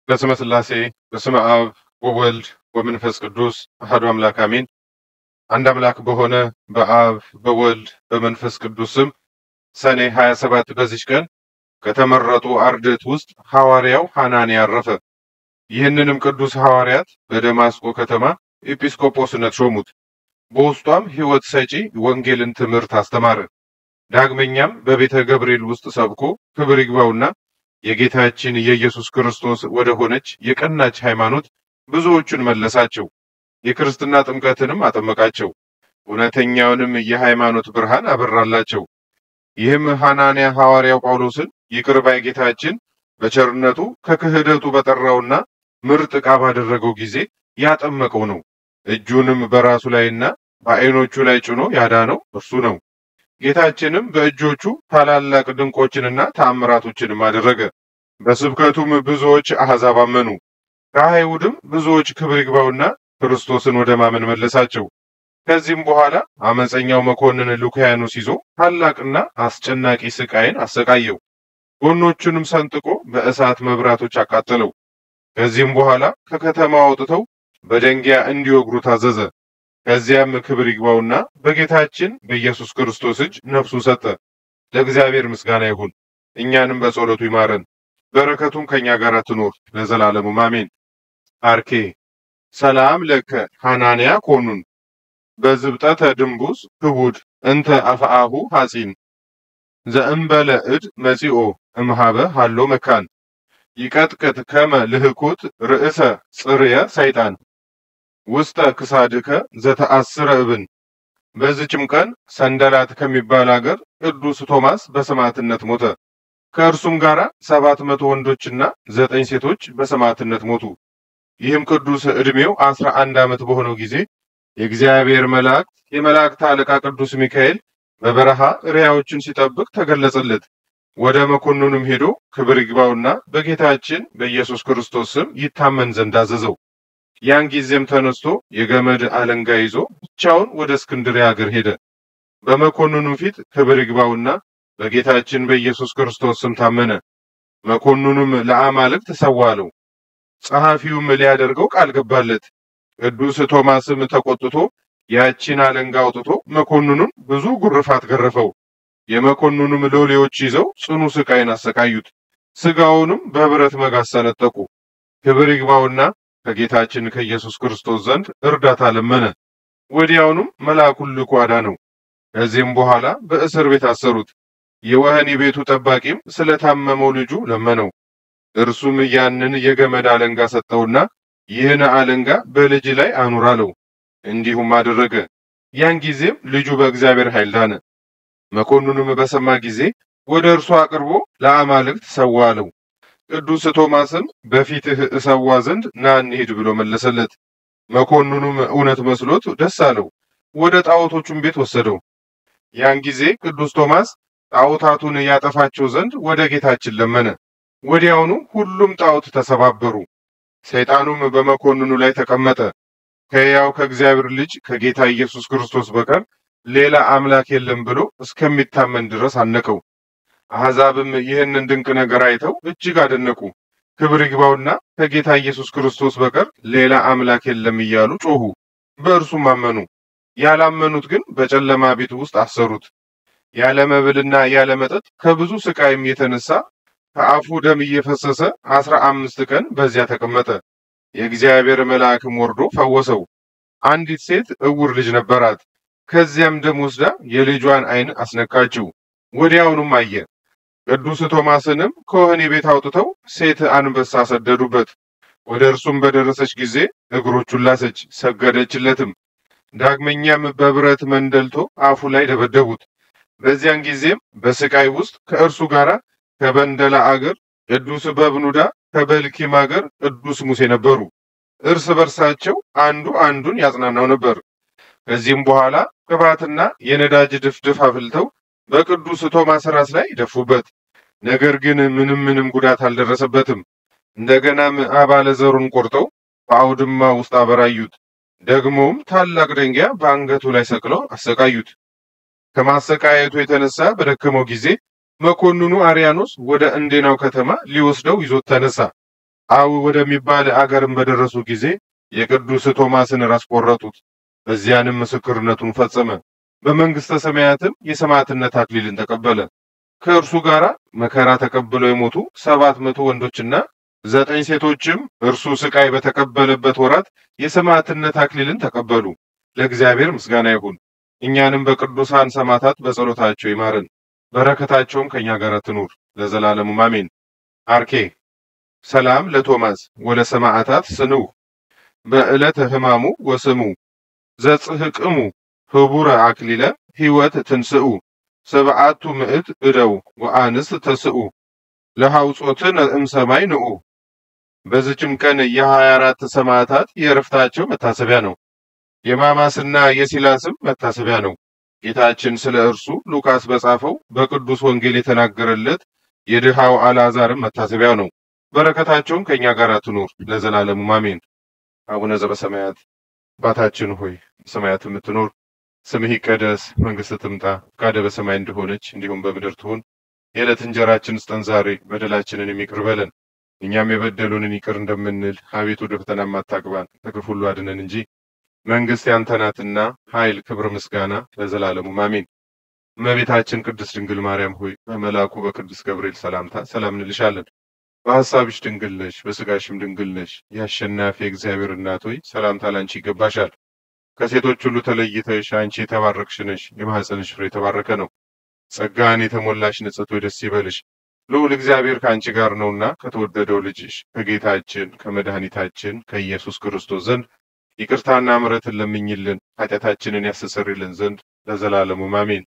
በስመ ሥላሴ በስመ አብ ወወልድ ወመንፈስ ቅዱስ አሐዱ አምላክ አሜን። አንድ አምላክ በሆነ በአብ በወልድ በመንፈስ ቅዱስ ስም ሰኔ 27 በዚች ቀን ከተመረጡ አርድእት ውስጥ ሐዋርያው ሐናንያ አረፈ። ይህንንም ቅዱስ ሐዋርያት በደማስቆ ከተማ ኤጲስቆጶስነት ሾሙት። በውስጧም ሕይወት ሰጪ ወንጌልን ትምህርት አስተማረ። ዳግመኛም በቤተ ገብርኤል ውስጥ ሰብኮ ክብር ይግባውና የጌታችን የኢየሱስ ክርስቶስ ወደ ሆነች የቀናች ሃይማኖት ብዙዎቹን መለሳቸው። የክርስትና ጥምቀትንም አጠመቃቸው። እውነተኛውንም የሃይማኖት ብርሃን አበራላቸው። ይህም ሐናንያ ሐዋርያው ጳውሎስን ይቅር ባይ ጌታችን በቸርነቱ ከክህደቱ በጠራውና ምርጥ ዕቃ ባደረገው ጊዜ ያጠመቀው ነው። እጁንም በራሱ ላይና በዓይኖቹ ላይ ጭኖ ያዳነው እርሱ ነው። ጌታችንም በእጆቹ ታላላቅ ድንቆችንና ተአምራቶችንም አደረገ። በስብከቱም ብዙዎች አሕዛብ አመኑ። ከአይሁድም ብዙዎች ክብር ይግባውና ክርስቶስን ወደ ማመን መለሳቸው። ከዚህም በኋላ አመፀኛው መኮንን ሉኪያኖስ ይዞ ታላቅና አስጨናቂ ስቃይን አሰቃየው። ጎኖቹንም ሰንጥቆ በእሳት መብራቶች አቃጠለው። ከዚህም በኋላ ከከተማ አውጥተው በደንጊያ እንዲወግሩ ታዘዘ። ከዚያም ክብር ይግባውና በጌታችን በኢየሱስ ክርስቶስ እጅ ነፍሱን ሰጠ። ለእግዚአብሔር ምስጋና ይሁን፣ እኛንም በጸሎቱ ይማረን፣ በረከቱም ከእኛ ጋር ትኖር ለዘላለሙ አሜን። አርኬ ሰላም ለከ ሐናንያ ኮኑን በዝብጠተ ድንቡስ ክቡድ እንተ አፍአሁ ሐጺን ዘእምበለ እድ መጺኦ እምሃበ ሃሎ መካን ይቀጥቅጥ ከመ ልህኩት ርእሰ ጽርየ ሰይጣን ውስጠ ክሳድከ ዘተአስረ እብን። በዚችም ቀን ሰንደላት ከሚባል አገር ቅዱስ ቶማስ በሰማዕትነት ሞተ። ከእርሱም ጋር ሰባት መቶ ወንዶችና ዘጠኝ ሴቶች በሰማዕትነት ሞቱ። ይህም ቅዱስ ዕድሜው አስራ አንድ ዓመት በሆነው ጊዜ የእግዚአብሔር መላእክት የመላእክት አለቃ ቅዱስ ሚካኤል በበረሃ እሪያዎችን ሲጠብቅ ተገለጸለት። ወደ መኮንኑም ሄዶ ክብር ይግባውና በጌታችን በኢየሱስ ክርስቶስ ስም ይታመን ዘንድ አዘዘው። ያን ጊዜም ተነስቶ የገመድ አለንጋ ይዞ ብቻውን ወደ እስክንድርያ ሀገር ሄደ። በመኮንኑም ፊት ክብር ይግባውና በጌታችን በኢየሱስ ክርስቶስ ስም ታመነ። መኮንኑም ለአማልክት ሰዋ አለው። ጸሐፊውም ሊያደርገው ቃል ገባለት። ቅዱስ ቶማስም ተቆጥቶ ያቺን አለንጋ አውጥቶ መኮንኑን ብዙ ጉርፋት ገረፈው። የመኮንኑም ሎሌዎች ይዘው ጽኑ ስቃይን አሰቃዩት። ስጋውንም በብረት መጋዝ ሰነጠቁ። ክብር ይግባውና ከጌታችን ከኢየሱስ ክርስቶስ ዘንድ እርዳታ ለመነ። ወዲያውኑም መልአኩን ልኮ አዳነው። ከዚህም በኋላ በእስር ቤት አሰሩት። የወህኒ ቤቱ ጠባቂም ስለታመመው ልጁ ለመነው። እርሱም ያንን የገመድ አለንጋ ሰጠውና ይህን አለንጋ በልጅ ላይ አኑር አለው። እንዲሁም አደረገ። ያን ጊዜም ልጁ በእግዚአብሔር ኃይል ዳነ። መኮንኑም በሰማ ጊዜ ወደ እርሱ አቅርቦ ለአማልክት ሰዋ አለው። ቅዱስ ቶማስም በፊትህ እሰዋ ዘንድ ና እንሂድ ብሎ መለሰለት። መኮንኑም እውነት መስሎት ደስ አለው። ወደ ጣዖቶቹም ቤት ወሰደው። ያን ጊዜ ቅዱስ ቶማስ ጣዖታቱን ያጠፋቸው ዘንድ ወደ ጌታችን ለመነ። ወዲያውኑ ሁሉም ጣዖት ተሰባበሩ። ሰይጣኑም በመኮንኑ ላይ ተቀመጠ። ከሕያው ከእግዚአብሔር ልጅ ከጌታ ኢየሱስ ክርስቶስ በቀር ሌላ አምላክ የለም ብሎ እስከሚታመን ድረስ አነቀው። አሕዛብም ይህንን ድንቅ ነገር አይተው እጅግ አደነቁ። ክብር ይግባውና ከጌታ ኢየሱስ ክርስቶስ በቀር ሌላ አምላክ የለም እያሉ ጮኹ። በእርሱም አመኑ። ያላመኑት ግን በጨለማ ቤት ውስጥ አሰሩት። ያለ መብልና ያለ መጠጥ ከብዙ ስቃይም የተነሳ ከአፉ ደም እየፈሰሰ አስራ አምስት ቀን በዚያ ተቀመጠ። የእግዚአብሔር መልአክም ወርዶ ፈወሰው። አንዲት ሴት እውር ልጅ ነበራት። ከዚያም ደም ወስዳ የልጇን ዓይን አስነካችው። ወዲያውኑም አየ። ቅዱስ ቶማስንም ከወህኒ ቤት አውጥተው ሴት አንበሳ ሰደዱበት። ወደ እርሱም በደረሰች ጊዜ እግሮቹን ላሰች፣ ሰገደችለትም። ዳግመኛም በብረት መንደልቶ አፉ ላይ ደበደቡት። በዚያን ጊዜም በስቃይ ውስጥ ከእርሱ ጋር ከበንደላ አገር ቅዱስ በብኑዳ ከበልኪም አገር ቅዱስ ሙሴ ነበሩ። እርስ በርሳቸው አንዱ አንዱን ያጽናናው ነበር። ከዚህም በኋላ ቅባትና የነዳጅ ድፍድፍ አፍልተው በቅዱስ ቶማስ ራስ ላይ ደፉበት። ነገር ግን ምንም ምንም ጉዳት አልደረሰበትም። እንደገናም አባለ ዘሩን ቆርጠው በአውድማ ውስጥ አበራዩት። ደግሞም ታላቅ ደንጊያ በአንገቱ ላይ ሰቅለው አሰቃዩት። ከማሰቃየቱ የተነሳ በደከመው ጊዜ መኮንኑ አርያኖስ ወደ እንዴናው ከተማ ሊወስደው ይዞት ተነሳ። አው ወደሚባል አገርም በደረሱ ጊዜ የቅዱስ ቶማስን ራስ ቆረጡት። በዚያንም ምስክርነቱን ፈጸመ። በመንግስተ ሰማያትም የሰማዕትነት አክሊልን ተቀበለ። ከእርሱ ጋር መከራ ተቀብለው የሞቱ ሰባት መቶ ወንዶችና ዘጠኝ ሴቶችም እርሱ ስቃይ በተቀበለበት ወራት የሰማዕትነት አክሊልን ተቀበሉ። ለእግዚአብሔር ምስጋና ይሁን። እኛንም በቅዱሳን ሰማዕታት በጸሎታቸው ይማረን፣ በረከታቸውም ከእኛ ጋር ትኑር ለዘላለሙ አሜን። አርኬ ሰላም ለቶማስ ወለ ሰማዕታት ስንው በዕለተ ሕማሙ ወስሙ ዘጽሕቅሙ ህቡረ አክሊለ ሕይወት ትንስኡ ሰብዓቱ ምዕት እደው ወአንስት ተስኡ ለሐውጾትን እምሰማይ ንዑ። በዚችም ቀን የሀያ አራት ሰማዕታት የዕረፍታቸው መታሰቢያ ነው። የማማስና የሲላስም መታሰቢያ ነው። ጌታችን ስለ እርሱ ሉቃስ በጻፈው በቅዱስ ወንጌል የተናገረለት የድሃው አልዓዛርም መታሰቢያ ነው። በረከታቸውም ከእኛ ጋር ትኑር ለዘላለሙ አሜን። አቡነ ዘበሰማያት አባታችን ሆይ በሰማያት የምትኖር ስምህ ይቀደስ፣ መንግሥትህ ትምጣ፣ ፈቃድህ በሰማይ እንደሆነች እንዲሁም በምድር ትሁን። የዕለት እንጀራችን ስጠን ዛሬ፣ በደላችንን ይቅር በለን እኛም የበደሉንን ይቅር እንደምንል፣ አቤቱ ወደ ፈተና አታግባን፣ ከክፉ ሁሉ አድነን እንጂ መንግሥት ያንተ ናትና ኃይል፣ ክብር፣ ምስጋና ለዘላለሙ አሜን። እመቤታችን ቅድስት ድንግል ማርያም ሆይ በመልአኩ በቅዱስ ገብርኤል ሰላምታ ሰላም እንልሻለን። በሐሳብሽ ድንግል ነሽ፣ በሥጋሽም ድንግል ነሽ። የአሸናፊ እግዚአብሔር እናት ሆይ ሰላምታ ላንቺ ይገባሻል። ከሴቶች ሁሉ ተለይተሽ አንቺ የተባረክሽ ነሽ፣ የማኅፀንሽ ፍሬ የተባረከ ነው። ጸጋን የተሞላሽ ንጽሕት ሆይ ደስ ይበልሽ፣ ልዑል እግዚአብሔር ከአንቺ ጋር ነውና ከተወደደው ልጅሽ ከጌታችን ከመድኃኒታችን ከኢየሱስ ክርስቶስ ዘንድ ይቅርታና ምሕረትን ለምኝልን ኃጢአታችንን ያስተሰርይልን ዘንድ ለዘላለሙ አሜን።